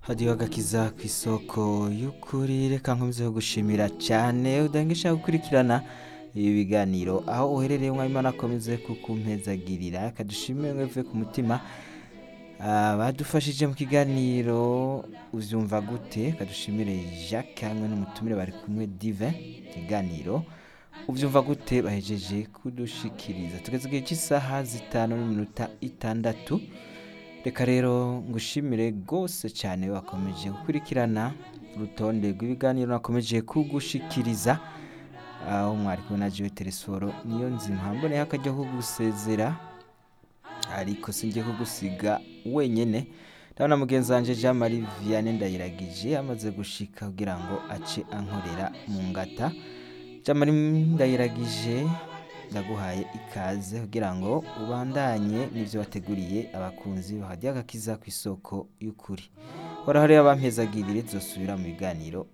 hadiyo agakiza ku isoko y'ukuri reka nkomeze gushimira cyane udangisha gukurikirana ibi biganiro aho uherereye umwanya akomeze kukumpezagirira akadushimire mweve ku mutima badufashije mu kiganiro ubyumva gute kadushimire jacques hamwe n'umutumire bari kumwe dive ikiganiro ubyumva gute bahejeje kudushikiriza tugeze igihe cy'isaha zitanu n'iminota itandatu reka rero ngushimire rwose cyane wakomeje gukurikirana urutonde rw'ibiganiro nakomeje kugushikiriza aho mwari kumwe na jiwe teresoro niyo nzima mboneye akajya kugusezera ariko singiye kugusiga wenyine ndabona mugenzi wanjye jean marie vianney ndayiragije amaze gushika kugira ngo ace ankorera mu ngata jean marie ndayiragije ndaguhaye ikaze kugira ngo ubandanye n'ibyo wateguriye abakunzi bahajya agakiza ku isoko y'ukuri horaho rero abampezagirire zosubira mu biganiro